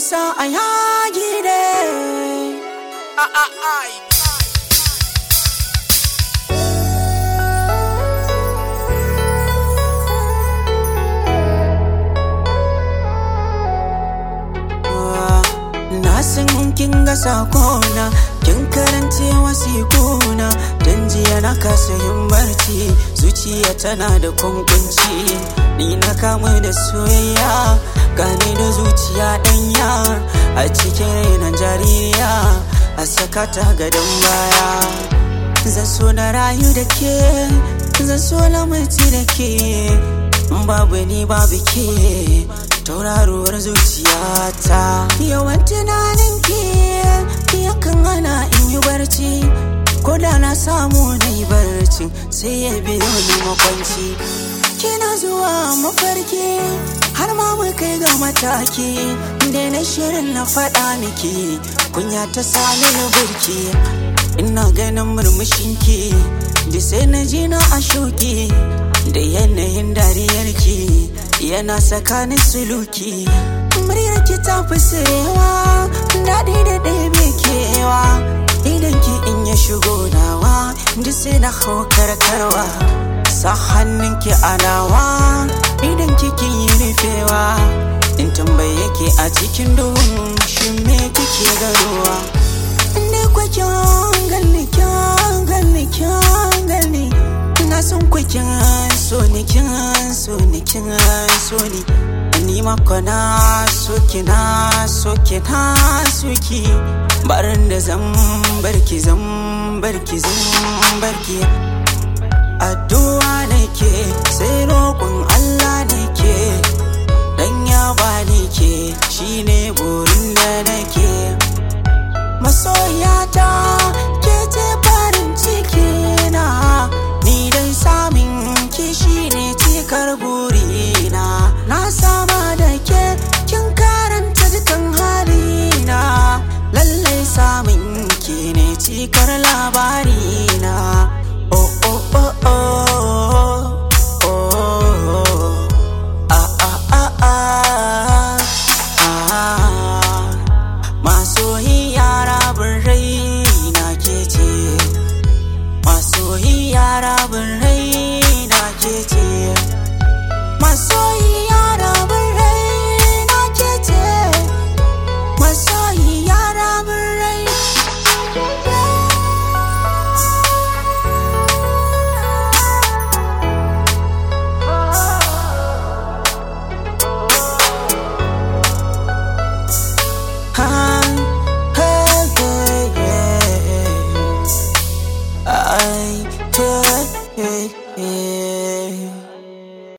sa a yagi ne Na san kin ga sakona kin karance wasikuna dan jiya na kasa yin barci zuciya tana da kunkunci ni na kamu da soyayya gane da zuciya danya a cikin rainan jaririya a sakata gadon baya zan so na rayu da ke zan so na mutu da ke babu ni babu ke tauraruwar zuciyata yawan tunanin ki yakan hana in yi barci ko da na samu na yi barci sai ya biyo ni makwanci kina zuwa mafarki har ma mu kai ga mataki da na shirin na faɗa miki kunya ta sani na burki ina ganin murmushinki da sai na ji na a shuki da yanayin dariyarki yana tsakanin suluki muryarki ta fi sirewa daɗi da ɗebe kewa idan ki in ya shigo nawa duk sai na hau karkarwa sa hannunki a nawa idan kiki yi rufewa in tambaye ki a cikin duhun shi me kike garuwa ne kwakin ganni kyan ganni kyan ganni na son kwakin so ni kin so ni kin so ni ni mako na so ki na so ki na so ki barin da zan barki zan barki zan barki addu'a nake sai roƙon Allah nake dan ya bani ke shine burin da nake masoyata ke ce farin ciki na ni dai samin ki shine cikar burina na sama da ke kin karanta dukan halina lallai samin ki ne cikar labarina oh oh oh oh oh ah ah ah ah ah masoyiya rabin rai na ke ce masoyiya rabin rai na ke ce masoyiya rabin rai na ke ce masoyiya rabin rai ha